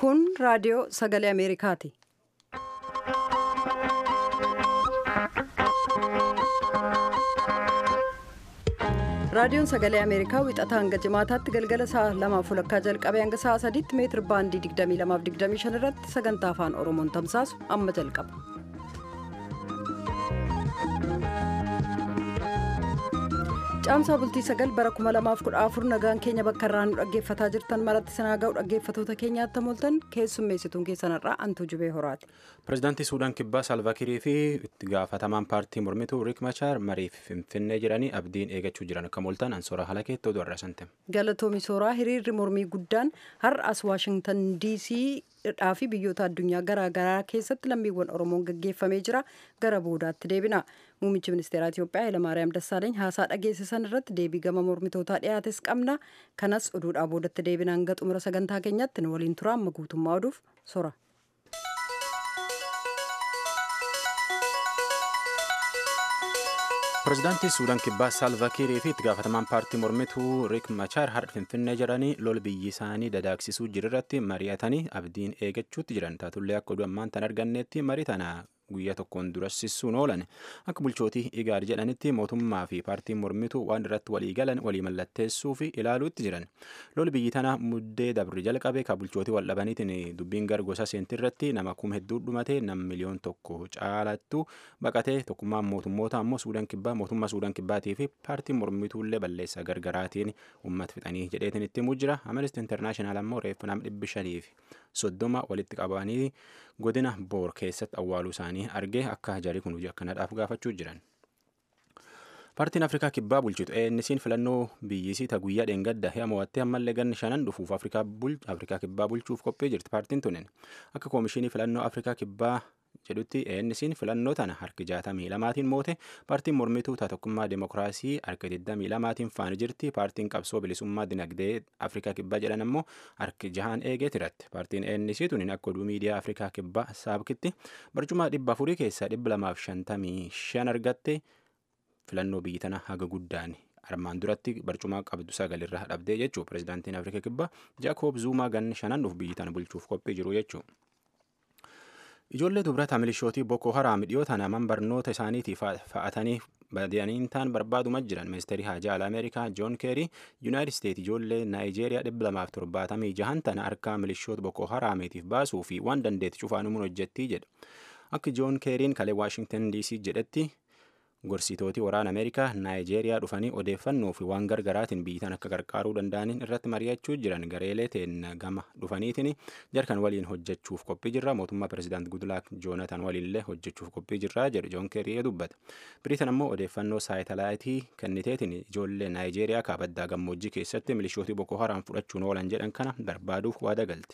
Kun raadiyoo sagalee Ameerikaati. Raadiyoon sagalee Ameerikaa wixataa hanga jimaataatti galgala sa'a lamaaf walakkaa jalqabee hanga sa'a sadiitti meetir baandii 22-25 irratti sagantaa afaan Oromoon tamsaasu amma jalqaba. Caamsaa bultii sagal bara 2014 nagaan keenya bakka irraa nu dhaggeeffataa jirtan maratti sanaa ga'u dhaggeeffatoota keenyaatti moltan keessummeessituun keessanirraa antuu jubee horaati. Pireezidaantii Suudaan Kibbaa Saalvaakirii fi itti gaafatamaan paartii mormituu Riik Machaar mariif Finfinnee jedhanii abdiin eegachuu jiran akka moltan ansoora halakeetti oduu har'asante. Galatoomi sooraa hiriirri mormii guddaan har'as Waashingtan DC dhaa fi biyyoota addunyaa garaagaraa keessatti lammiiwwan Oromoon gaggeeffamee jira gara boodaatti deebina. Muummichi ministeeraa Itiyoophiyaa Hayilamaariyaam Dassaaleeny haasaa dhageessisan irratti deebii gama mormitootaa dhiyaates qabna. Kanas oduudhaa boodatti deebina hanga xumura sagantaa keenyatti nu waliin tura amma guutummaa oduuf sora. Pireezidaantii Suudaan Kibbaa Saalvaakirii fi itti gaafatamaan paartii mormituu Riik Machaar har'a Finfinnee jedhanii lol biyyi isaanii dadaagsisuu jirirratti mari'atanii abdiin eegachuutti jiran taatullee akka oduu ammaan tan arganneetti marii tana guyyaa tokkoon durassisuun oolan akka bulchootii igaar jedhanitti mootummaa fi paartiin mormituu waan irratti walii galan walii mallatteessuu fi ilaaluutti jiran lol biyyi tana muddee dabri jalqabe ka bulchootii wal dhabaniitiin dubbiin gar gosa seentii irratti nama kuma hedduu dhumatee nam miliyoon tokko caalattu baqatee tokkummaan mootummoota ammoo suudaan kibbaa mootummaa suudaan kibbaatii fi paartiin mormituullee balleessa gargaraatiin uummata fixanii jedheetiin itti himuu jira amnesty internaashinaal ammoo reeffa nam dhibbi shanii fi soddoma walitti qabanii godina boor keessatti awwaaluu isaanii argee akka jarii kun hojii akkanadhaaf gaafachuu jiran. Paartiin Afrikaa Kibbaa bulchitu ENC'n filannoo biyyisii ta guyyaa dheengadda hi'a mo'attee ammallee ganni shanan dhufuuf Afrikaa Kibbaa bulchuuf qophii jirti paartiin tunin. Akka koomishinii filannoo Afrikaa Kibbaa jedhutti ENC'n filannoo tana harki jaatamii lamaatiin moote paartiin mormituu tokkummaa demokiraasii harki 22 faana jirti paartiin qabsoo bilisummaa dinagdee afrikaa kibbaa jedhan ammoo harki jahaan eegee tiratti paartiin ANC tunin akka oduu miidiyaa afrikaa kibbaa saabkitti barcuma dhibba afurii keessaa dhibba lamaaf shantamii shan argatte filannoo biyyi tana haga guddaan armaan duratti barcumaa qabdu sagalirraa dhabdee jechuu pireezidaantiin afrikaa kibbaa jaakob zuumaa ganni shanan dhuuf biyyi tana bulchuuf qophii jiru jechuu. Ijoollee dubrata milishootii Boko Haram dhiyootaan naman barnoota isaaniitii fa'atanii badi'anii ta'an barbaaduma jiran ministeerri haajaa alaa Ameerikaa Joon Keerii Yuunaayitid Isteet ijoollee Naayijeeriyaa dhibba lamaaf torbaatamii jahan tana harkaa milishoota Boko Haramiitiif baasuu fi waan dandeetti cufaanumuun hojjettii jedha. Akka Joon Keeriin kalee Waashingtan DC jedhetti gorsitooti waraana Ameerikaa Naayijeeriyaa dhufanii odeeffannoo fi waan gargaraatiin biyyitan akka gargaaruu danda'aniin irratti mari'achuu jiran gareelee ta'een gama dhufaniitiin jarkan waliin hojjechuuf qophii jirra mootummaa pireezidaant Gudlaak Joonatan waliinillee hojjechuuf qophii jirra jedhu Joon Keerii dubbata. Biriitan ammoo odeeffannoo saayitalaayitii kenniteetiin ijoollee Naayijeeriyaa kaabaddaa gammoojjii keessatti milishootii Boko Haram fudhachuun oolan jedhan kana barbaaduuf waada galte.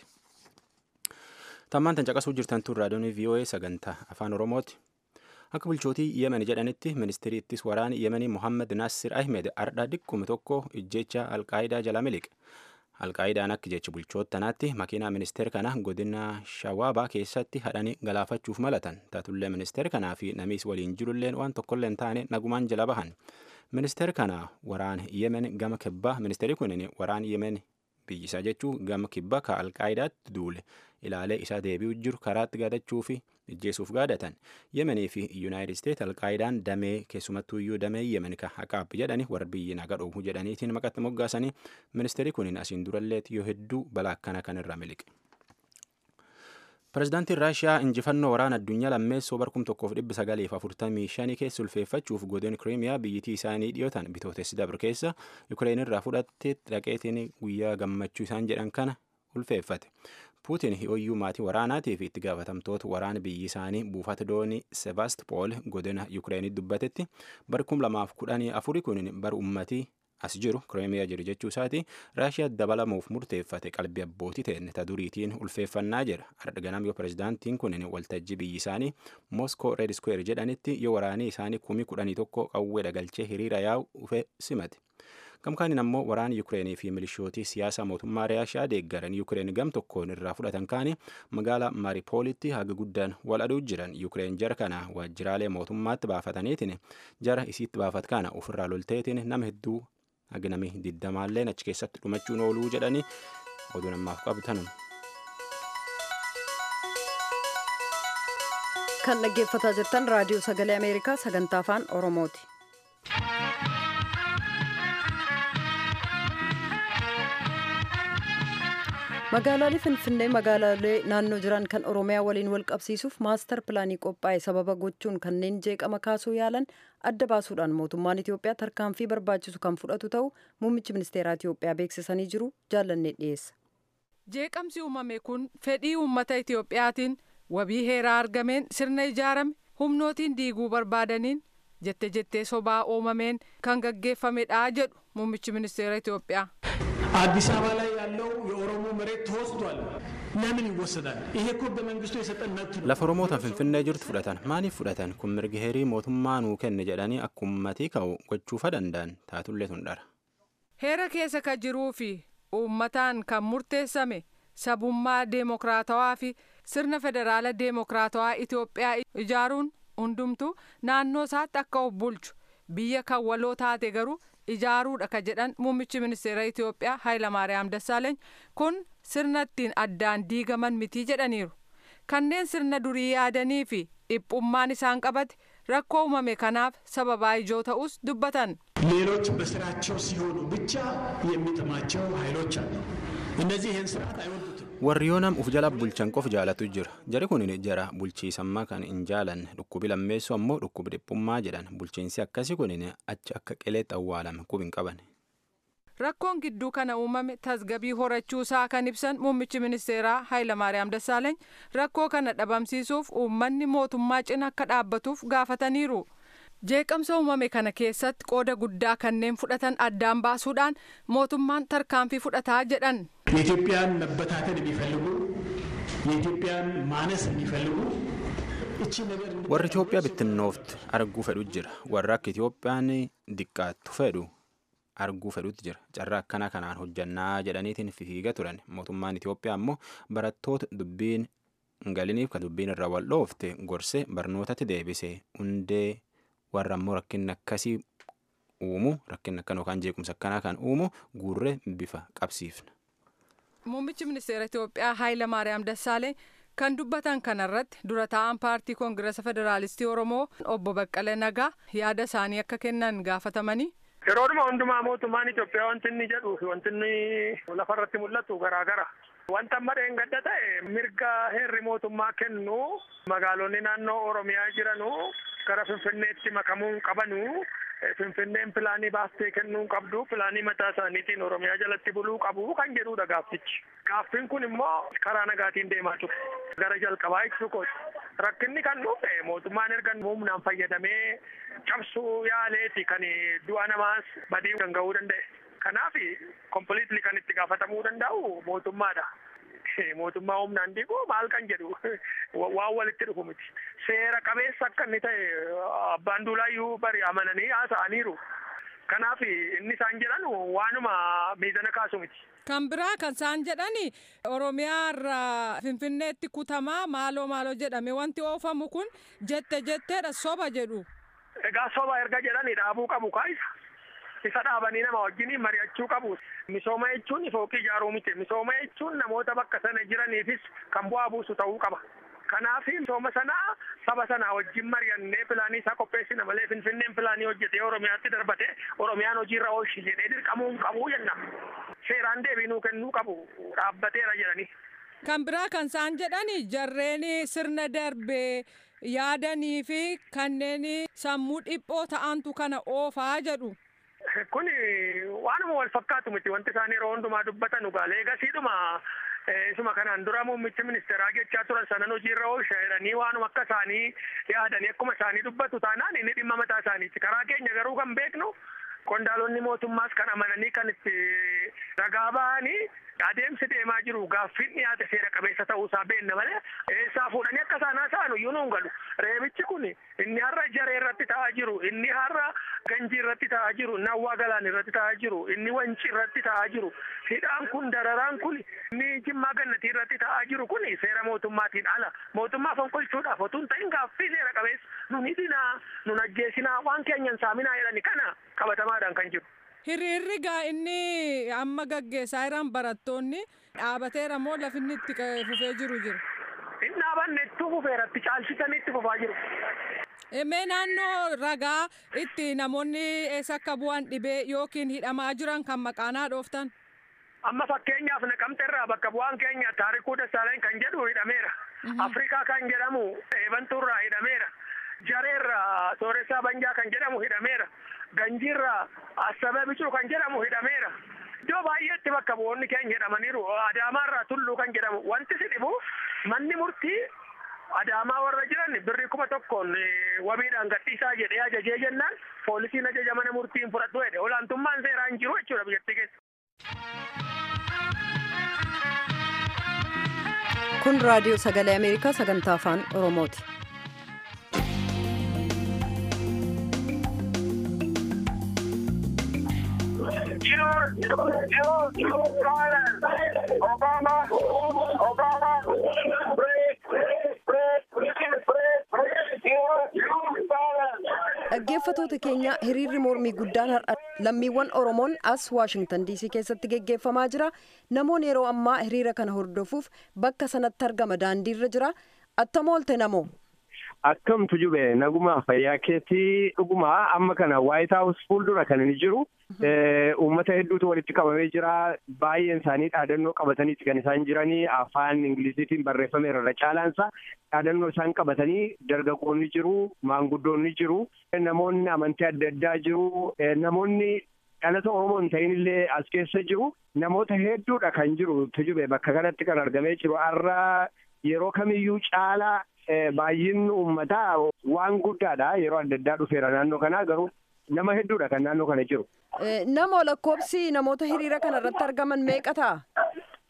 Tammaan tan caqasuu jirtan tun raadiyoon VOA sagantaa afaan Oromooti. Akka bulchootii Yemen jedhanitti ministeerri ittis waraana Yemenii Mohammed Nassir Ahmed ardhaa dhikkuma tokko ijjecha Alqaayidaa jala miliqe. Alqaayidaan akka jecha bulchoota tanaatti makiinaa ministeera kana godina Shawaabaa keessatti hadhanii galaafachuuf malatan. Taatullee ministeera kanaa fi namiis waliin jirulleen waan tokkollee hin taane nagumaan jala bahan. Ministeera kana waraana Yemen gama kibbaa ministeerri kunin waraana Yemen biyyisaa jechuun gama kibbaa ka Alqaayidaatti duule ilaalee isaa deebi'u jiru karaatti gaadachuu fi ijjeesuuf gaadatan yemenii fi yuunaayitid isteet alqaayidaan damee keessumattuu iyyuu damee yemen ka haqaab jedhani warra biyyi naga dhoowwu jedhaniitiin maqatti moggaasanii ministeerri kunin asiin duralleet yoo hedduu balaa akkana kanirra miliqe. Pireezidaantiin Raashiyaa injifannoo waraana addunyaa lammeessoo barkum tokkoof dhibba sagaleef afurtamii shanii keessa ulfeeffachuuf godin kiriimiyaa biyyittii isaanii dhiyootan bitootessi dabre keessa Yukireen irraa fudhattee dhaqeetiin guyyaa gammachuu isaan jedhan kana ulfeeffate. Puutiin hiyooyyuu maatii waraanaatii fi itti gaafatamtoota waraana biyyi isaanii buufata doonii Sevaastpool godina Yukireenii dubbatetti barkum lamaaf kudhanii afurii kun bar ummatii as jiru kireemiyaa jiru jechuu isaati raashiyaa dabalamuuf murteeffate qalbii abbootii ta'e ta duriitiin ulfeeffannaa jira har'a ganam yoo pireezidaantiin kun waltajjii biyyi isaanii mooskoo reed square jedhanitti yoo waraanii isaanii kumii kudhanii tokko qawwee dhagalchee hiriira yaa'u dhufe simate. Gamkaaniin ammoo waraana Yukireenii fi milishootii siyaasa mootummaa Raashiyaa deeggaran Yukireen gam tokkoon irraa fudhatan kaanii magaalaa Maaripoolitti haga guddaan wal aduu jiran Yukireen jara kana waajjiraalee mootummaatti baafataniitiin jara isiitti baafat kana ofirraa lolteetiin nama hedduu haga namni diddamaalleen achi keessatti dhumachuun ooluu jedhanii oduu namaaf qabatan. kan dhaggeeffataa jirtan raadiyoo sagalee ameerikaa sagantaa afaan oromooti. magaalaalee finfinnee magaalaalee naannoo jiran kan oromiyaa waliin wal qabsiisuuf maastar pilaanii qophaa'e sababa gochuun kanneen jeeqama kaasuu yaalan adda baasuudhaan mootummaan itiyoophiyaa tarkaanfii barbaachisu kan fudhatu ta'u muummichi ministeeraa itiyoophiyaa beeksisanii jiru jaallannee dhiyeessa. jeeqamsi uumame kun fedhii uummata itiyoophiyaatiin wabii heeraa argameen sirna ijaarame humnootiin diiguu barbaadaniin jette jettee sobaa uumameen kan gaggeeffamedha jedhu muummichi ministeera itiyoophiyaa. አዲስ አበባ ላይ ያለው የኦሮሞ መሬት ተወስዷል። ለምን ይወሰዳል? ይሄ እኮ ህገ መንግስቱ የሰጠን መብት ነው። lafa oromootaan finfinnee jirtu fudhatan maaliif fudhatan kun mirgi heerii mootummaa nuu kenne jedhanii akka ummatii ka'u gochuufa danda'an taatullee tun dhara. heera keessa kan jiruu fi uummataan kan murteessame sabummaa deemokiraatawaa fi sirna federaala deemokiraatawaa itiyoophiyaa ijaaruun hundumtu naannoo isaatti akka of bulchu biyya kan waloo taate garuu ijaaruudha ka jedhan muummichi ministeera itiyoophiyaa haayilamaariyaam dassaaleeny kun sirna ittiin addaan diigaman mitii jedhaniiru kanneen sirna durii yaadanii fi dhiphummaan isaan qabate rakkoo uumame kanaaf sababaa ijoo ta'us dubbatan. ሌሎች በስራቸው ሲሆኑ ብቻ የሚጥማቸው ኃይሎች አሉ። እነዚህ ይህን ስርዓት አይወዱትም። warri yoo nam uf jala bulchan qof jaalatu jira jari kun jara bulchiisammaa kan hin jaalanne dhukkubi lammeessu ammoo dhukkubi dhiphummaa jedhan bulchiinsi akkasi kun achi akka qeleetti awwaalame qub hin qaban. rakkoon gidduu kana uumame tasgabii horachuu isaa kan ibsan muummichi ministeeraa haayilamaariyaam dassaaleeny rakkoo kana dhabamsiisuuf uummanni mootummaa cina akka dhaabbatuuf gaafataniiru. jeeqamsa uumame kana keessatti qooda guddaa kanneen fudhatan addaan baasuudhaan mootummaan tarkaanfii fudhataa jedhan. የኢትዮጵያን መበታተን የሚፈልጉ የኢትዮጵያን ማነስ የሚፈልጉ እቺ ነገር warri itoophiyaa bittinnooftu arguu fedhu jira warra akka itoophiyaan diqqaattu fedhu arguu fedhutti jira carraa akkana kanaan hojjannaa jedhaniitiin fiiga turan mootummaan itoophiyaa ammoo barattoota dubbiin hin galiniif kan dubbiin irra wal dhoofte gorsee barnootatti deebise hundee warra ammoo rakkinni akkasii uumu rakkinni akkan yookaan jeequmsa akkanaa kan uumu guurree bifa qabsiifna. muummichi ministeera itiyoophiyaa haayila maariyaam dassaalee kan dubbatan kanarratti dura taa'an paartii koongirasa federaalistii oromoo obbo baqqala nagaa yaada isaanii akka kennan gaafatamanii. yeroodhuma hundumaa mootummaan Itoophiyaa wanti inni jedhuu fi wanti inni lafarratti mul'atu garaagara. Wanta amma dheengadda ta'e mirga heerri mootummaa kennu magaalonni naannoo Oromiyaa jiranu gara Finfinneetti makamuu hin qabanu. Finfinneen pilaanii baastee kennuu hin qabdu pilaanii mataa isaaniitiin Oromiyaa jalatti buluu qabu kan jedhudha gaaffichi. Gaaffiin kun immoo karaa nagaatiin deemaa ture. Gara jalqabaa ibsu kooti. Rakkinni kan dhufe mootummaan erga humnaan fayyadamee cabsuu yaaleeti kan du'a namaas badii kan ga'uu danda'e. Kanaaf kompiliitli kan itti gaafatamuu danda'u mootummaadha. Mootummaa humnaan diiguu maal kan jedhu waan walitti dhufu miti. Seera qabeessa akka inni ta'e abbaan duulaayyuu bari amananii haasa'aniiru. Kanaaf inni isaan jedhan waanuma miizana kaasu miti. Kan biraa kan isaan jedhani Oromiyaa irraa Finfinneetti kutamaa maaloo maaloo jedhame wanti oofamu kun jette jetteedha soba jedhu. Egaa soba erga jedhani dhaabuu qabu kaayisa. Isa dhaabanii nama wajjin mari'achuu qabu. Misooma jechuun fooqii ijaaruu miti. Misooma jechuun namoota bakka sana jiraniifis kan bu'aa buusu ta'uu qaba. Kanaaf misooma sanaa saba sanaa wajjin mari'annee pilaanii isaa qopheessina malee Finfinneen pilaanii hojjetee Oromiyaatti darbate Oromiyaan hojiirra oolchi jedhee dirqamuu hin qabu jenna. Seeraan deebiinuu kennuu qabu dhaabbateera jedhanii. Kan biraa kan isaan jedhani jarreen sirna darbee yaadanii fi kanneen sammuu dhiphoo ta'antu kana oofaa jedhu. Kun waanuma wal fakkaatu miti wanti isaan yeroo hundumaa dubbatan dhugaalee gasiidhuma isuma kanaan dura muummichi ministeeraa jechaa turan sanan hojiirra oolcha jedhanii waanuma akka isaanii yaadanii akkuma isaanii dubbatu taanaan inni dhimma mataa isaaniiti. Karaa keenya garuu kan beeknu qondaalonni mootummaas kan amananii kan itti ragaa bahanii adeemsi deemaa jiru gaaffiin dhiyaate seera qabeessa ta'uusaa beenna malee eessaa fuudhanii akka isaan haasa'an iyyuu nuun galu. Reebichi kun inni har'a jaree irratti ta'aa jiru, inni har'a ganjii irratti ta'aa jiru, inni hawwaa galaan irratti ta'aa jiru, inni wanci irratti ta'aa jiru, hidhaan kun dararaan kun inni jimmaa gannatii irratti ta'aa jiru kun seera mootummaatiin ala. Mootummaa fonqolchuudhaaf otoo hin ta'in gaaffii seera qabeessa nun hidhinaa, nun ajjeesinaa, waan keenyan saaminaa jedhani kana qabatamaadhaan kan jiru. Hiriirri gaa inni amma gaggeessaa jiran barattoonni dhaabateera moo lafinni itti fufee jiru jira? Hin dhaabanne itti fufeeratti caalchisanii itti fufaa jiru. Mee naannoo ragaa itti namoonni eessa akka bu'an dhibee yookiin hidhamaa jiran kan maqaanaa dhooftan? Amma fakkeenyaaf naqamteerraa bakka bu'aan keenya taarikuu Dassaaleen kan jedhu hidhameera. Afrikaa kan jedhamu eebantuurraa hidhameera. Jareerraa Sooressaa Banjaa kan jedhamu hidhameera. Ganjiirraa Assabee Bicuu kan jedhamu hidhameera. Iddoo baay'eetti bakka bu'oonni keenya hidhamaniiru. Adaamaarraa Tulluu kan jedhamu. Wanti si dhibu manni murtii Adaamaa warra jiran birrii kuma tokkoon wabiidhaan gadhiisaa jedhee ajajee jennaan poolisiin ajaja mana murtiin fudhatu jedhe olaantummaan seeraa hin jiru jechuudha biyyattii keessa. kun raadiyoo sagalee ameerikaa sagantaa afaan oromooti dhaggeeffatoota keenya hiriirri mormii guddaan har'a lammiiwwan oromoon as waashingtan diisii keessatti geggeeffamaa jira namoonni yeroo ammaa hiriira kana hordofuuf bakka sanatti argama daandiirra jira attam oolte namoo Akkamtu jube naguma fayyaa keetii dhuguma amma kana waayit haawus fuuldura kan inni jiru uummata hedduutu walitti qabamee jira baay'een isaanii dhaadannoo qabataniiti kan isaan jiranii afaan ingiliziitiin barreeffameera irra caalaansa dhaadannoo isaan qabatanii dargaggoonni jiru maanguddoonni jiru namoonni amantii adda addaa jiru namoonni dhalata oromoo hin ta'in illee as keessa jiru namoota hedduudha kan jiru tujube bakka kanatti kan argamee jiru har'a yeroo kamiyyuu caalaa baay'inni uummataa waan guddaadha yeroo adda addaa dhufeera naannoo kanaa garuu nama hedduudha kan naannoo kana jiru. Nama lakkoobsi namoota hiriira kana irratti argaman meeqa ta'a?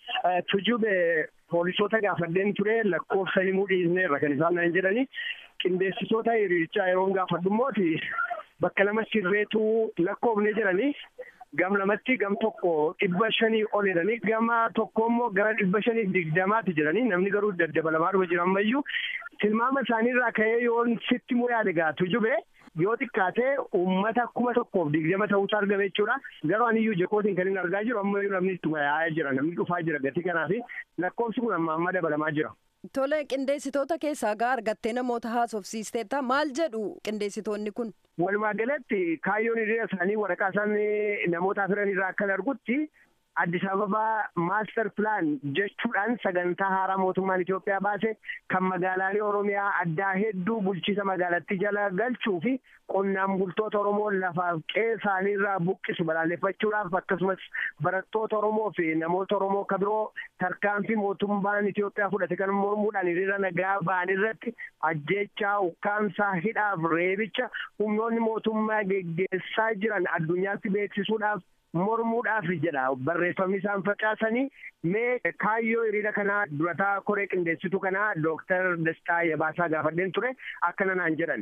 Tujube poolisoota gaafadheen ture lakkoofsa himuu dhiisneerra kan isaan naan jedhani qindeessitoota hiriirichaa yeroo gaafadhu immooti bakka lama sirreetu lakkoofne jedhani gam lamatti gam tokko dhibba shanii ol jedhanii gama tokko immoo gara dhibba shanii digdamaatti jedhanii namni garuu daddabalamaa dhufa jira ammayyuu tilmaama isaaniirraa ka'ee yoon sitti immoo yaade gaatu jube yoo xiqqaatee uummata kuma tokkoof digdama ta'uutu argame jechuudha garuu aniyyuu jakootiin kan inni argaa jiru ammayyuu namni ittuma yaa'aa jira namni dhufaa jira gatii kanaa fi lakkoofsi kun amma amma dabalamaa jira. Tole qindeessitoota keessaa gaa argattee namoota haasofsiisteetta maal jedhu qindeessitoonni kun? Walumaa galatti kaayyoon hiriira isaanii waraqaa isaan namoota firan irraa akkan argutti Addis Ababaa maaster pilaan jechuudhaan sagantaa haaraa mootummaan Itoophiyaa baase kan magaalaalee Oromiyaa addaa hedduu bulchiisa magaalattii jala galchuu fi qonnaan bultoota Oromoo lafaaf qe'ee isaaniirraa buqqisu balaaleffachuudhaaf akkasumas barattoota Oromoo fi namoota Oromoo kan biroo tarkaanfii mootummaan Itoophiyaa fudhate kan mormuudhaan hiriira nagaa ba'an irratti ajjeechaa ukkaamsaa hidhaaf reebicha humnoonni mootummaa geggeessaa jiran addunyaatti beeksisuudhaaf mormuudhaaf jedha barreeffamni isaan facaasanii mee kaayyoo hiriira kanaa durataa koree qindeessitu kanaa dooktar Dastaa Yabaasaa gaafadheen ture akkana naan jedhan.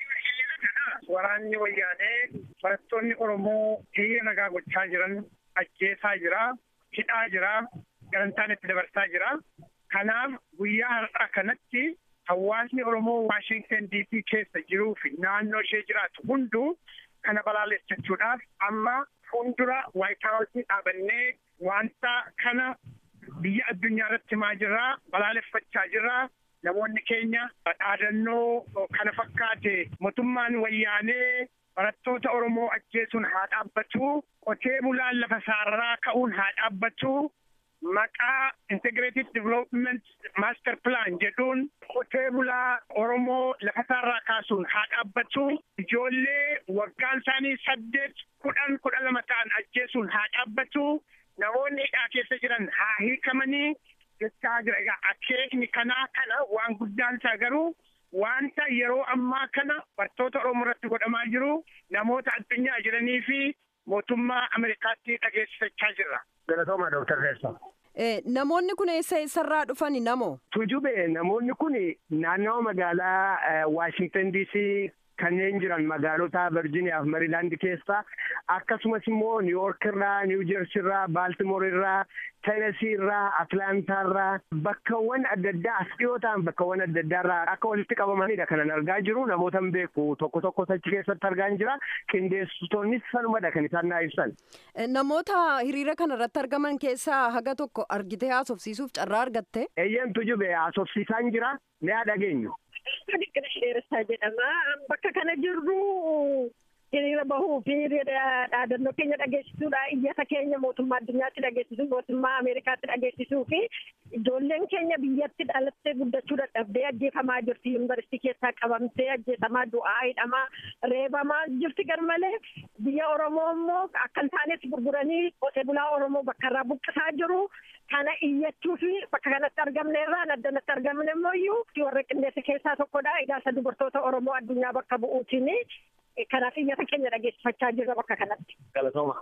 Waraanni wayyaanee barattoonni Oromoo hiriira nagaa gochaa jiran ajjeesaa jira, hidhaa jira, garantaan itti dabarsaa jira. Kanaaf guyyaa har'aa kanatti hawaasni Oromoo Waashintan DC keessa jiruu fi naannoo ishee jiraatu hunduu kana balaaleffachuudhaaf amma fuuldura waayit haawusii dhaabannee wanta kana biyya addunyaa irratti himaa jirraa balaaleffachaa jirraa namoonni keenya dhaadannoo kana fakkaate mootummaan wayyaanee barattoota Oromoo ajjeesuun haa dhaabbatu qotee bulaan lafa isaarraa ka'uun haa dhaabbatu maqaa integrated development master plan jedhuun qotee bulaa Oromoo lafa isaarraa kaasuun haa dhaabbatu ijoollee waggaan isaanii saddeet kudhan kudha lama ta'an ajjeesuun haa dhaabbatu namoonni hidhaa keessa jiran haa hiikamanii jechaa jira egaa akeekni kanaa kana waan guddaan isaa garuu wanta yeroo ammaa kana barattoota Oromoo irratti godhamaa jiru namoota addunyaa jiranii fi mootummaa Ameerikaatti dhageessifachaa jirra. Galatooma Dooktar Reessa. Namoonni kun eessa eessarraa dhufani namoo? Tujube namoonni kun naannawa magaalaa Waashingtan DC kanneen jiran magaalota Virgiiniyaa fi Mariilaand keessaa akkasumas immoo Niiwuork irraa, Niiw Jersii irraa, Baaltimoor irraa, Teenesii irraa, Atlaantaa irraa bakkawwan adda addaa as dhiyoo ta'an bakkawwan adda addaa irraa akka walitti qabamanidha kanan argaa jiru namoota hin beeku tokko tokko achi keessatti argaa jira qindeessitoonnis sanumadha kan isaan naa ibsan. Namoota hiriira kana irratti argaman keessaa haga tokko argitee haasofsiisuuf carraa argatte. Eeyyantu jube haasofsiisaan jira ni haa dhageenyu. Diqqina dheeressaa jedhama. Bakka kana jirru hiriira bahuu fi dhaadannoo keenya dhageessisuudha. Iyyata keenya mootummaa addunyaatti dhageessisuu, mootummaa Ameerikaatti dhageessisuu fi ijoolleen keenya biyyatti dhalattee guddachuu dadhabdee ajjeefamaa jirti. Yuunivarsiitii keessaa qabamtee ajjeefamaa du'aa hidhamaa reebamaa jirti garmalee biyya Oromoo immoo akka hin taanetti gurguranii qotee bulaa Oromoo bakka irraa buqqisaa jiru. Kana iyyachuu fi bakka kanatti argamne irraa addanatti argamne immoo iyyuu warra qindeessa keessaa tokkodha. Ijaarsa dubartoota Oromoo addunyaa bakka bu'uutiin kanaaf iyyata keenya dhageessifachaa jirra bakka kanatti. Galatooma.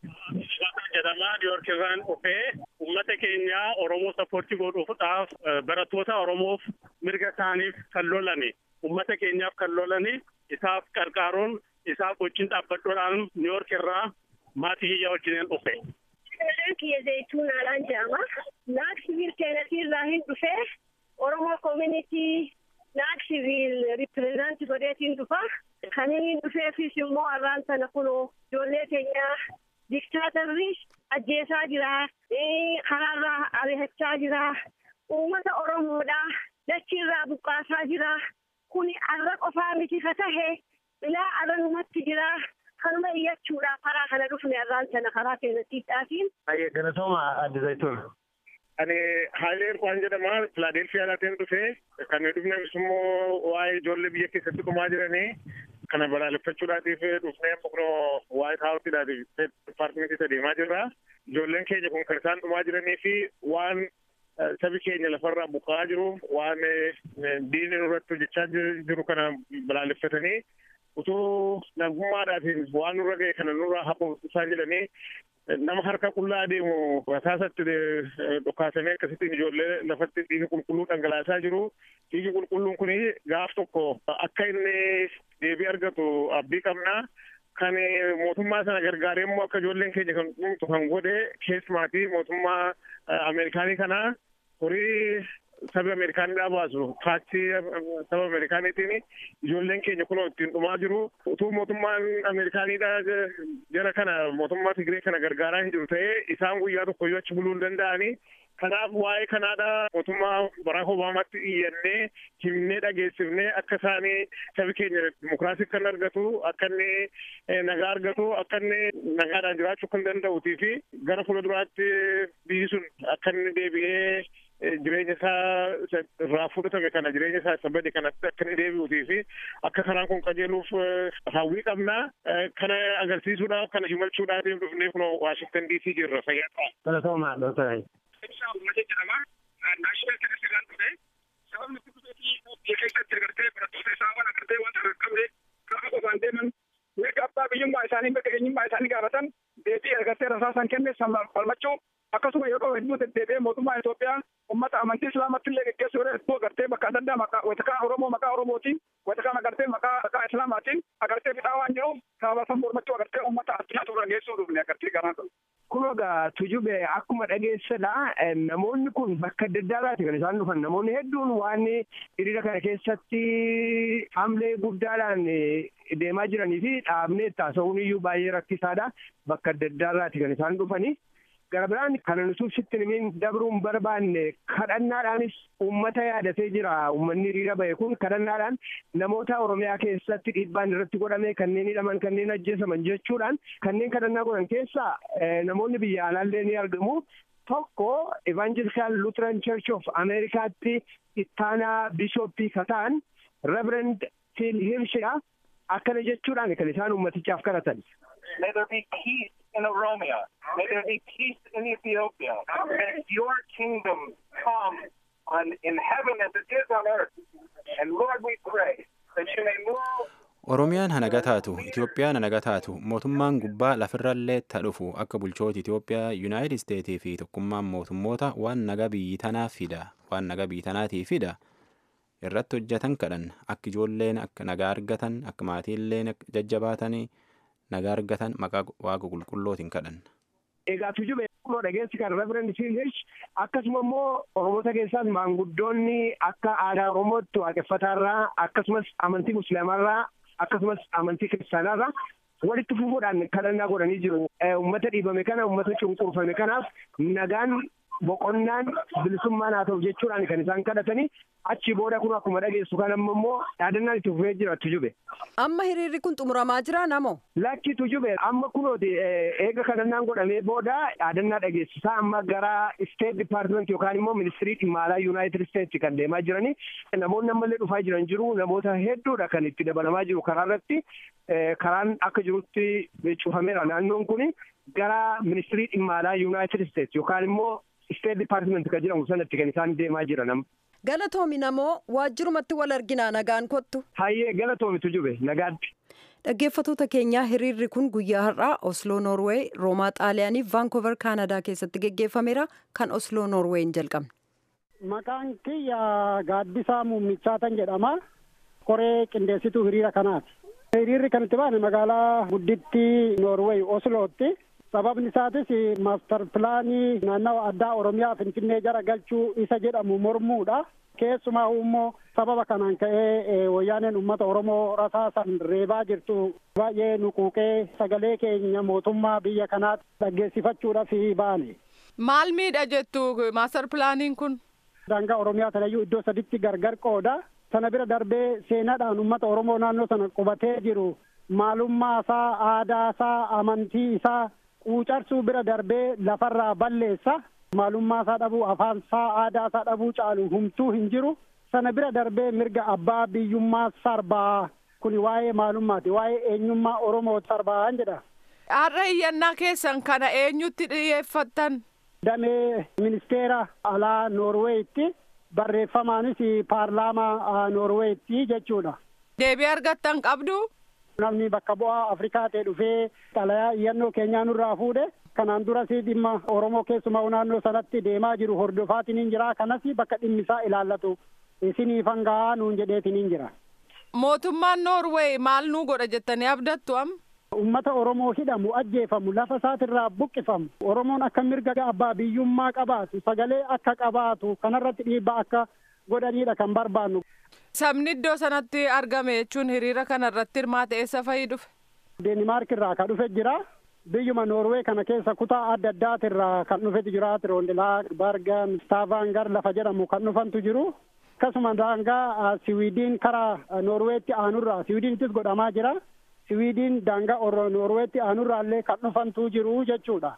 jedhamaa Niiwuork irraan dhufee uummata keenya Oromoo sappoortii godhuudhaaf barattoota Oromoof mirga isaaniif kan lolani uummata keenyaaf kan lolani isaaf qarqaaruun isaaf wajjin dhaabbadhuudhaan Niiwuork irraa maatii kiyya wajjin dhufe. Maqaan kiyya Zayituun Alaan jedhama. Naak siviil Teenasii irraa hin dhufee Oromoo koomunitii naak siviil ripireezantii godheetiin dhufa. Kan inni dhufeefis immoo arraan sana kunoo ijoollee keenyaa diktaatarri ajjeesaa jira. Karaarraa ari'achaa jira. Uummata Oromoodhaa dachiirraa buqqaasaa jira. Kuni arra qofaa miti ka tahe ilaa arranumatti jira. Kanuma iyyachuudhaaf karaa kana dhufne arraan sana karaa seenatiidhaatiin. Baay'ee galatooma adda zayituun. Ani Haayilee Irkwaan jedhama. Filaadelfiyaa laateen dhufee kan dhufnes immoo waa'ee ijoollee biyya keessatti dhumaa jiranii kana balaaleffachuudhaatiif dhufnee boqnoo waayit haawusiidhaatiif dipaartimentii deemaa jirra. Ijoolleen keenya kun kan isaan dhumaa jiranii fi waan sabi keenya lafarraa buqqa'aa jiru waan diinni nurratti hojjechaa jiru kana balaaleffatanii utuu nagummaadhaatiin waan nurra ga'e kana nurraa haqu isaan jedhanii nama harka qullaa deemu rasaasatti dhukaasamee akkasittiin ijoollee lafatti dhiiga qulqulluu dhangalaasaa jiru. Dhiigi qulqulluun kun gaaf tokko akka inni deebii argatu abdii qabna. Kan mootummaa sana gargaaree immoo akka ijoolleen keenya kan dhumtu kan godhe keessumaatii mootummaa Ameerikaanii kana horii saba Ameerikaanidhaa baasu taaksii saba Ameerikaaniitiin ijoolleen keenya kunoo ittiin dhumaa jiru. Utuu mootummaan Ameerikaanidhaa jara kana mootummaa Tigiree kana gargaaraa hin jiru ta'ee isaan guyyaa tokko iyyuu achi buluu hin danda'anii. Kanaaf waa'ee kanaadha mootummaa Baraak Obaamaatti iyyannee himnee dhageessifnee akka isaanii sabi keenya dimokiraasii kan argatu akka inni nagaa argatu akka inni nagaadhaan jiraachuu kan danda'uutii fi gara fuulduraatti biyyi sun akka inni deebi'ee jireenya isaa irraa fudhatame kana jireenya isaa isa bade kanatti akka inni deebi'uutii fi akka karaan kun qajeeluuf hawwii qabna kana agarsiisuudhaaf kana himachuudhaaf dhufnee kunoo Waashingtan DC jirra fayyaa Galatooma Dr. Ibsaa uummata jedhama. Naashinaal Kenesirraan dhufe sababni itti dhufeetii biyya keessatti agartee barattoota isaa waan agartee wanta qaqqabne kafa qofaan deeman mirga abbaa biyyummaa isaanii mirga eenyummaa isaanii gaafatan deebii agartee rasaasan kenne falmachuu akkasuma yeroo hedduu deddeebi'ee mootummaa Itoophiyaa ummata amantii islaamatti illee geggeessuu yeroo hedduu agartee bakka adda addaa maqaa watakaa Oromoo maqaa Oromootiin watakaan agartee maqaa maqaa Islaamaatiin agartee bidhaa waan jiruuf sababa san mormachuu agartee ummata addunyaa turra geessuu dhufne agartee garaan kun. Kun egaa tujube akkuma dhageessadha namoonni kun bakka adda addaadhaati kan isaan dhufan namoonni hedduun waan hiriira kana keessatti hamlee guddaadhaan deemaa jiranii fi dhaabnee taasisuun iyyuu baay'ee rakkisaadha bakka adda addaadhaati kan isaan dhufanii. Gara biraan kana nuti sitti nimiin dabruun barbaanne kadhannaadhaanis uummata yaadatee jira uummanni hiriira bahe kun kadhannaadhaan namoota Oromiyaa keessatti dhiibbaan irratti godhame kanneen hidhaman kanneen ajjeesaman jechuudhaan kanneen kadhannaa godhan keessaa namoonni biyya alaallee ni argamu. Tokko Evangelical Lutheran Church of Americaatti ittaanaa bishooppii kataan Reverend Phil Hirshidha. Akkana jechuudhaan kan isaan uummatichaaf kadhatan. May there be peace in Oromia. May there be peace in Ethiopia. May your kingdom come on in heaven as it is on earth. And Lord, we pray that you may move Oromiyaan hanaga taatu, Itoophiyaan hanaga taatu, mootummaan gubbaa lafirrallee ta dhufu akka bulchoota Itoophiyaa, Yuunaayitid Isteetii fi tokkummaan mootummoota waan naga biyyi tanaa fida, waan naga biyyi tanaatii fida. irratti hojjetan kadhan akka ijoolleen akka nagaa argatan akka maatiilleen jajjabaatanii nagaa argatan maqaa waaqa qulqullootiin kadhan. Egaa tujube akkuma dhageessi kan Reverend CH akkasuma immoo Oromoota keessaas maanguddoonni akka aadaa Oromootti waaqeffataarraa akkasumas amantii Musliimaarraa akkasumas amantii Kiristaanaarraa walitti fufuudhaan kadhannaa godhanii jiru. Uummata dhiibame kana uummata cunqurfame kanaaf nagaan boqonnaan bilisummaan haa ta'u jechuudhaan kan isaan kadhatanii achi booda kun akkuma dhageessu kan amma immoo yaadannaan itti fufee jira tujube. Amma hiriirri kun xumuramaa jira namo? Lakki tujube amma kunooti eega kadhannaan godhamee booda yaadannaa dhageessisaa amma gara State Department yookaan immoo ministirii dhimma alaa United States kan deemaa jiranii namoonni ammallee dhufaa jiran jiru namoota hedduudha kan itti dabalamaa jiru karaa irratti karaan akka jirutti cufameera naannoon kun gara ministirii dhimma alaa United States yookaan immoo State Department kan jedhamu sanatti kan isaan deemaa jiran. Galatoomi namoo waajjirumatti wal arginaa nagaan kottu. Hayyee galatoomitu jube nagaatti. Dhaggeeffattoota keenyaa hiriirri kun guyyaa har'aa Osloo Noorweey, Roomaa Xaaliyaanii, Vaankoover Kaanadaa keessatti geggeeffameera kan Osloo Noorweeyin jalqabne. Maqaan kiyya gaaddisaa muummichaatan jedhama. Koree qindeessituu hiriira kanaati. Hiriirri kan itti baane magaalaa gudditti Noorweey Oslootti. sababni isaatis maastar pilaanii naannawa addaa oromiyaa finfinnee jara galchuu isa jedhamu mormuudha keessumaa immoo sababa kanaan ka'ee wayyaaneen ummata oromoo rasaasan reebaa jirtu baay'ee nuquuqee sagalee keenya mootummaa biyya kanaatti dhaggeessifachuudhaaf baane. maal miidha jettu maastar pilaaniin kun. daangaa oromiyaa sanayyuu iddoo saditti gargar qooda sana bira darbee seenaadhaan ummata oromoo naannoo sana qubatee jiru maalummaa isaa aadaa isaa amantii isaa. quucarsuu bira darbee lafarraa balleessa maalummaa isaa dhabuu afaan isaa aadaa isaa dhabuu caalu humtuu hin jiru sana bira darbee mirga abbaa biyyummaa sarbaa kuni waa'ee maalummaati waa'ee eenyummaa oromoo sarbaa jedha. Har'a iyyannaa keessan kana eenyutti dhiyeeffattan? Damee ministeera alaa Noorweeyitti barreeffamaanis paarlaamaa Noorweeyitti jechuudha. Deebii argattan qabdu? namni bakka bu'aa afrikaa ta'e dhufee xalayaa iyyannoo keenyaa nurraa fuudhe kanaan duras dhimma oromoo keessumaa naannoo sanatti deemaa jiru hordofaatiin jira kanas bakka dhimmi isaa ilaallatu isinii fangaa nuun jedheetiin jira. mootummaan noorweey maal nuu godha jettanii abdattu am. ummata oromoo hidhamu ajjeefamu lafa isaatirraa buqqifamu oromoon akka mirga abbaa biyyummaa qabaatu sagalee akka qabaatu kanarratti dhiibbaa akka godhaniidha kan barbaannu. Sabni iddoo sanatti argame jechuun hiriira kana irratti hirmaate eessa fa'ii dhufe? Deenimaark irraa kan dhufe jira. Biyyuma Noorwee kana keessa kutaa adda addaatirraa kan dhufetu jira. Tiroondilaa, Bargan, Stavaangar lafa jedhamu kan dhufantu jiru. Akkasuma daangaa Siwiidiin karaa Noorweetti aanurraa Siwiidiinittis godhamaa jira. Siwiidiin daangaa Noorweetti aanurraa illee kan dhufantu jiru jechuudha.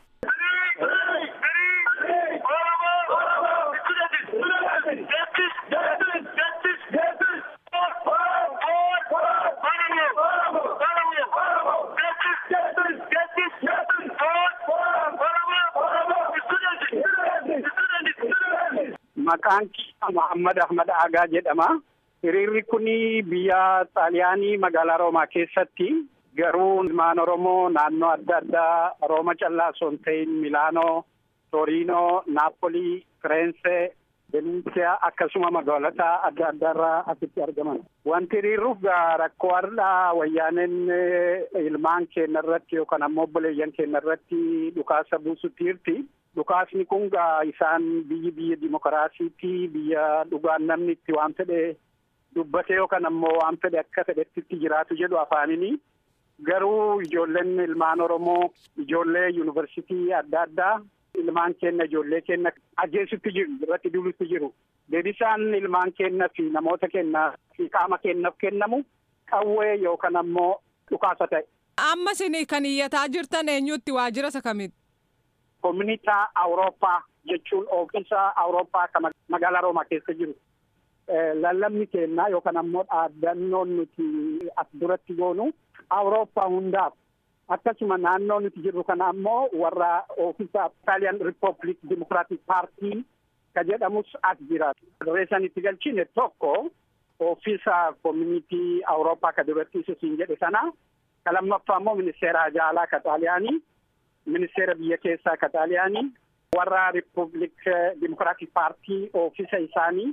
Maqaan Muhammad Ahmad Agaa jedhama. Hiriirri kun biyya Xaaliyaanii magaalaa Roomaa keessatti garuu ilmaan Oromoo naannoo adda addaa Rooma callaa osoo hin ta'in Milaanoo, Toriinoo, Naapolii, Fireense, Veneetsiyaa akkasuma magaalota adda addaarraa asitti argaman. Wanti hiriirruuf rakkoo har'aa wayyaaneen ilmaan keenya irratti yookaan ammoo obboleeyyan keenya irratti dhukaasa buusutti jirti. Dhukaasni kun isaan biyyi biyya dimokiraasiitii biyya dhugaan namni itti waan fedhe dubbate yookaan ammoo waan fedhe akka fedhetti itti jiraatu jedhu afaanini. Garuu ijoolleen ilmaan Oromoo ijoollee yuunivarsiitii adda addaa ilmaan keenya ijoollee keenya ajjeesutti jiru irratti duulutti jiru. Deebisaan ilmaan keenya fi namoota keenya fi qaama keenyaaf kennamu qawwee yookaan ammoo dhukaasa ta'e. Amma isin kan iyyataa jirtan eenyutti waajjira isa kamitti? Koominitaa Awurooppaa jechuun oofisa Awurooppaa kan magaalaa Roomaa keessa jiru. Lallabni keenyaa yookaan ammoo dhaaddannoon nuti as duratti goonu Awurooppaa hundaaf akkasuma naannoo nuti jirru kana ammoo warra oofisa Italian Republic Democratic Party ka jedhamus as jira. Reessan itti galchine tokko oofisa koominitii Awurooppaa ka duratti isin jedhe sana ka lammaffaa immoo ministeera jaalaa ka Xaaliyaanii. ministeera biyya keessaa ka xaaliyaanii warra riippubilik dimokiraatik paartii oofisa isaanii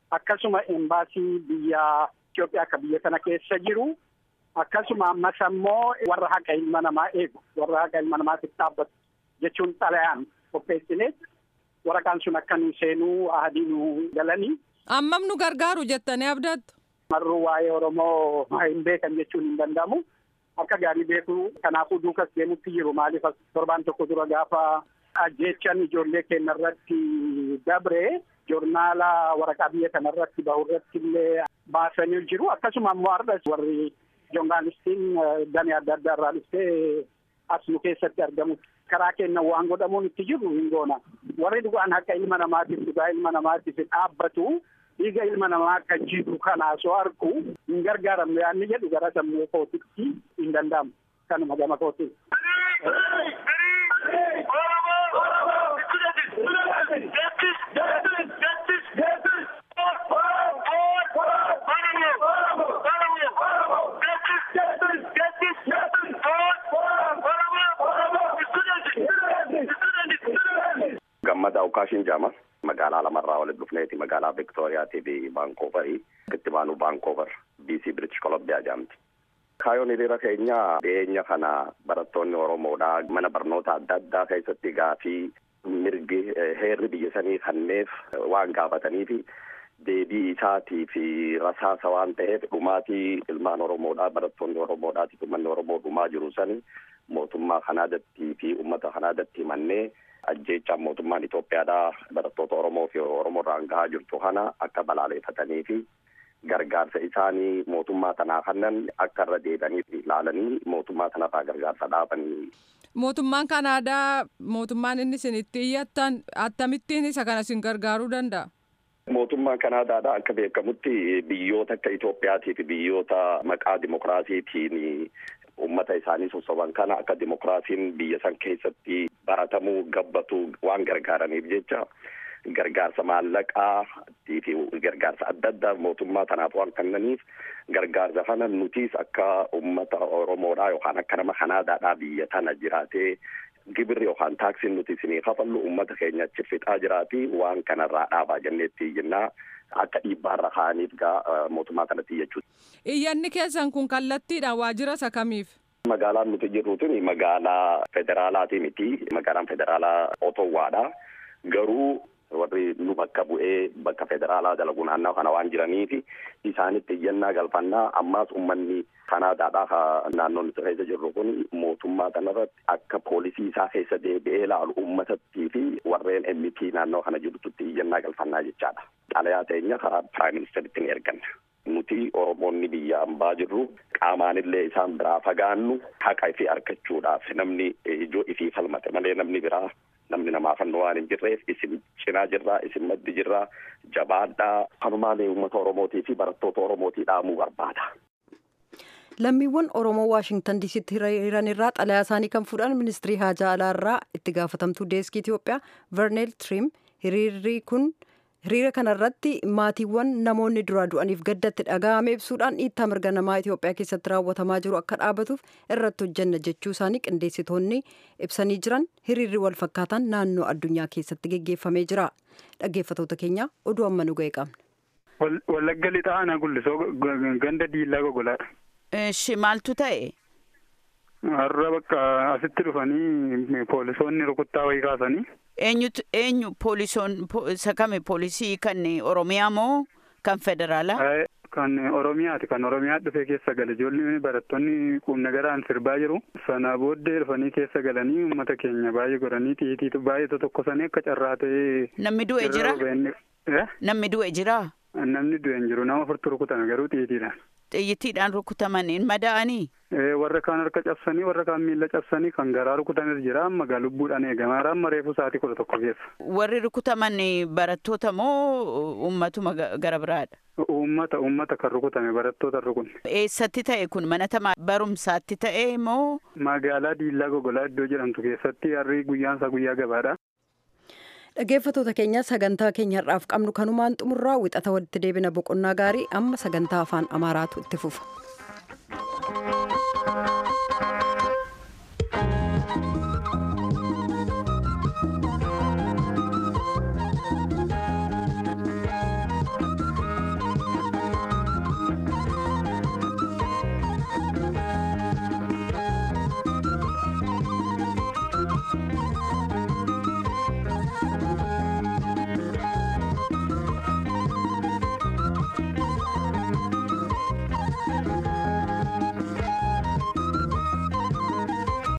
akkasuma embaasii biyya Itoophiyaa akka biyya kana keessa jiru akkasuma ammas ammoo warra haqa ilma namaa eegu warra haqa ilma namaatiif dhaabbatu jechuun xalayaan qopheessine waraqaan sun akka nu seenuu ahadii nu galanii. Ammam nu gargaaru jettanii abdattu. Marruu waa'ee Oromoo hin beekan jechuun hin danda'amu. Akka gaarii beeku kanaafuu duukas deemutti jiru maaliif torbaan tokko dura gaafa ajjeechan ijoollee keenya irratti dabre joornaala waraqaa biyya kana irratti bahu irratti illee baasanii jiru akkasuma ammoo har'as warri joornaalistiin damee adda addaa irraa dhuftee as nu keessatti argamu karaa keenya waan godhamuun itti jiru hin goona warri dhugaan haqa ilma namaatiif dhugaa ilma namaatiif dhaabbatu dhiiga ilma namaa akka jiru kana osoo argu hin gargaaramne yaanni jedhu gara sammuu kootitti hin danda'amu kanuma gama kootiin. Gammada Ukaashin Jaama magaalaa lamarraa walitti dhufneeti magaalaa Viktooriyaatii fi Baankooverii itti baanu Baankoover BC British Columbia jaamti. Kaayoon hiriira keenya dhiyeenya kana barattoonni Oromoodha mana barnoota adda addaa keessatti gaafii mirgi heerri biyya sanii kanneef waan gaafataniifi deebii isaatii fi rasaasa waan ta'eef dhumaatii ilmaan Oromoodha barattoonni Oromoodhaati uummanni Oromoo dhumaa jiru sani mootummaa Kanaadatti fi uummata Kanaadatti himannee ajjeechaan mootummaan Itoophiyaadhaa barattoota Oromoo fi Oromoo irraan gahaa jirtu kana akka balaaleeffatanii fi gargaarsa isaanii mootummaa tanaa kannan akka irra deebi'anii ilaalanii mootummaa tanarraa gargaarsa dhaabanii. Mootummaan Kanaadaa mootummaan inni isin itti iyyattan akkamittiin isa kana isin gargaaruu danda'a? Mootummaan Kanaadaadha akka beekamutti biyyoota akka Itoophiyaatii fi biyyoota maqaa dimokiraasiitiin uummata isaanii sossoban kana akka dimokiraasiin biyya san keessatti baratamuu gabbatu waan gargaaraniif jecha gargaarsa maallaqaa fi gargaarsa adda addaa mootummaa tanaaf waan kennaniif gargaarsa kana nutis akka uummata Oromoodhaa yookaan akka nama Kanaadaadhaa biyya tana jiraatee gibirri yookaan taaksiin nuti isinii kafallu uummata keenya achi fixaa jiraati waan kanarraa dhaabaa jenneetti jennaa akka dhiibbaarra kaa'aniif gaa mootummaa kanatti jechuudha. Iyyanni keessan kun kallattiidhaan waajjira isa kamiif? Magaalaan nuti jirru tuni magaalaa federaalaati miti. Magaalaan federaalaa Otowwaadha. Garuu warri nu bakka bu'ee bakka federaalaa dalagu naannoo kana waan jiraniif isaanitti iyyannaa galfannaa ammaas uummanni Kanaadaadhaa naannoo nuti keessa jirru kun mootummaa kanarratti akka poolisii isaa keessa deebi'ee ilaalu uummatattii fi warreen MP naannoo kana jirtutti iyyannaa galfannaa jechaadha. Xalayaa teenya karaa piraayim ministeritti ni erganna. Nuti Oromoonni biyya ambaa jirru qaamaanillee isaan biraa fagaannu haqa ifii argachuudhaaf namni ijoo ifii falmate malee namni biraa namni namaa fannoo waan hin jirreef isin cinaa jirraa isin maddi jirraa jabaadhaa kanumaan uummata Oromootii fi barattoota Oromootii dhaamuu barbaada. lammiiwwan oromoo waashingtan diisitti hiriiran irraa xalayaa isaanii kan fuudhan ministirii haajaa alaa irraa itti gaafatamtuu deeskii itiyoophiyaa verneel trim hiriirri kun hiriira kanarratti maatiiwwan namoonni duraa du'aniif gaddatti dhaga'ame ibsuudhaan dhiittaa mirga namaa itiyoophiyaa keessatti raawwatamaa jiru akka dhaabatuuf irratti hojjanna jechuu isaanii qindeessitoonni ibsanii jiran hiriirri wal fakkaataan naannoo addunyaa keessatti geggeeffamee jira dhaggeeffatoota keenya oduu amma nu ga'e qabna. Wallagga lixaa ana gullisoo ganda diillaa gogolaadha. Eshi maaltu ta'e? Har'a bakka asitti dhufanii poolisoonni rukuttaa wayii kaasanii. Eenyutu eenyu poolisoon isa kame poolisii kan Oromiyaa moo kan federaalaa? Kan Oromiyaati kan Oromiyaa dhufee keessa gale ijoolli barattoonni quumna garaan sirbaa jiru. Sana booddee dhufanii keessa galanii uummata keenya baay'ee godhanii xiitii baay'ee tokkosanii akka carraa ta'ee. Namni du'e jira? Namni du'e jira? Namni du'e hin jiru nama furtu rukutame garuu xiitiidhaan. Xiyyiitiidhaan rukutamaniin mada'anii? Warra kaan harka cabsanii warra kaan miila cabsanii kan garaa rukutanis jira amma gaa lubbuudhaan eegamaa amma reefu sa'aatii kudha tokko keessa. Warri rukutaman barattoota moo uummatuma gara biraadha? Uummata uummata kan rukutame barattoota rukunne. Eessatti ta'e kun mana barumsaatti ta'e moo? Magaalaa Diillaa Gogolaa iddoo jedhamtu keessatti harri guyyaan isaa guyyaa gabaadha. dhaggeeffatoota keenya sagantaa keenya har'aaf qabnu kanumaan xumurraa wixata walitti deebina boqonnaa gaarii amma sagantaa afaan amaaraatu itti fufa.